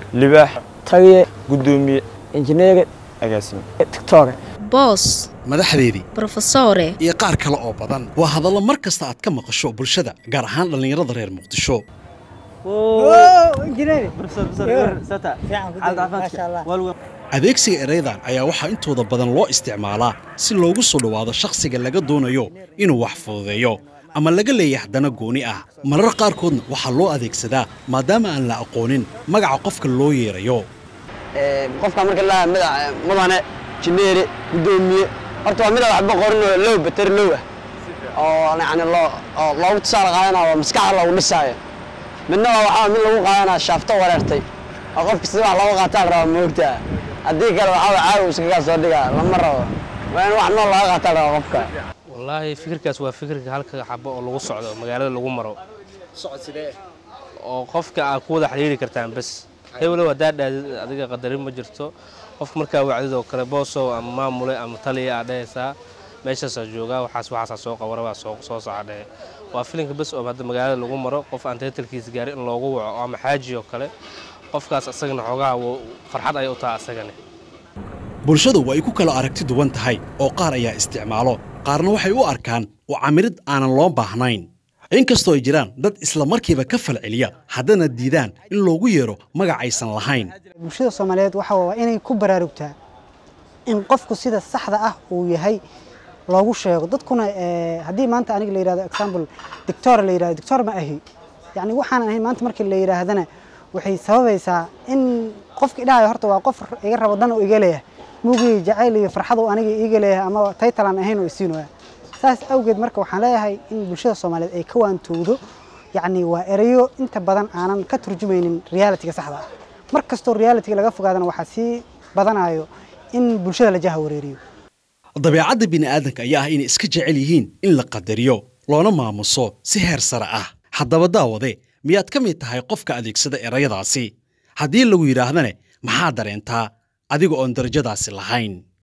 libaax taliye guddoomiye injineere agaasime tictore boos madaxdeedii brofesore iyo qaar kale oo badan waa hadallo mar kasta aad ka maqasho bulshada gaar ahaan dhallinyarada reer muqdisho adeegsiga ereydan ayaa waxaa intooda badan loo isticmaalaa si loogu soo dhowaado shakhsiga laga doonayo inuu wax fududeeyo ama laga leeyahay dana gooni ah marar qaarkoodna waxaa loo adeegsadaa maadaama aan la aqoonin magaca qofka loo yeerayo qofka marka la mudane jineere guddoomiye horta waa mida waxba qorin oo low bater low ah oo yani loo oo loogu tusaale qaadanayo oo maskaxda loogu dhisaayo midna waa waxaa mid lagu qaadanaya shaafto wareertay oo qofka sida wax looga qaataa la rabaa moogtaa haddii kale waxaa waa caawi iskagaa soo dhigaa lama rabo waa in wax nool looga qaataa la rabaa qofka wallaahi fikirkaas waa fikirka halka xabo oo lagu socdo magaalada lagu maro oo qofka aad ku wada xiriiri kartaan bes hebelow haddaa dhaadid adiga qadarin ma jirto qofka markaa wacdid oo kale boosow ama maamule ama taliya aad dhehaysaa meeshaasaa joogaa waxaas waxaasaa soo qabara waa soo soo soca dhehe waa filinka bes oo hadda magaalada lagu maro qof aan taytalkiisa gaarin in loogu waco ama xaaji oo kale qofkaas asagana xoogaha farxad ayay u taha asagane bulshadu waa ay ku kala aragti duwan tahay oo qaar ayaa isticmaalo qaarna waxay u arkaan oo camirid aanan loo baahnayn inkastoo ay jiraan dad isla markiiba ka falceliya haddana diidaan in loogu yeero magac aysan lahayn bulshada soomaaliyeed waxa waa inay ku baraarugtaa in qofku sida saxda ah uu yahay loogu sheego dadkuna haddii maanta aniga la yidhahdo example dictor la yidhahdo dictor ma ahi yacni waxaan ahayn maanta markii la yidhaahdana waxay sababaysaa in qofka idhahayo horta waa qof iga rabo dan oo iga leeyahay mugii jacayl iyo farxad oo aniga iiga leeyahay ama taytalan ahayn oo isiinooya saas awgeed marka waxaan leeyahay in bulshada soomaaliyeed ay ka waantowdo yacni waa erayo inta badan aanan ka turjumaynin realitiga saxda ah mar kastoo realitiga laga fogaadana waxaa sii badanayo in bulshada la jaha wareeriyo dabeecadda bini'aadanka ayaa ah inay iska jecel yihiin in la qadariyo loona maamuso si heer sare ah haddaba daawade miyaad ka mid tahay qofka adeegsada erayadaasi haddii lagu yidhaahdane maxaa dareentaa adiga oon darajadaasi lahayn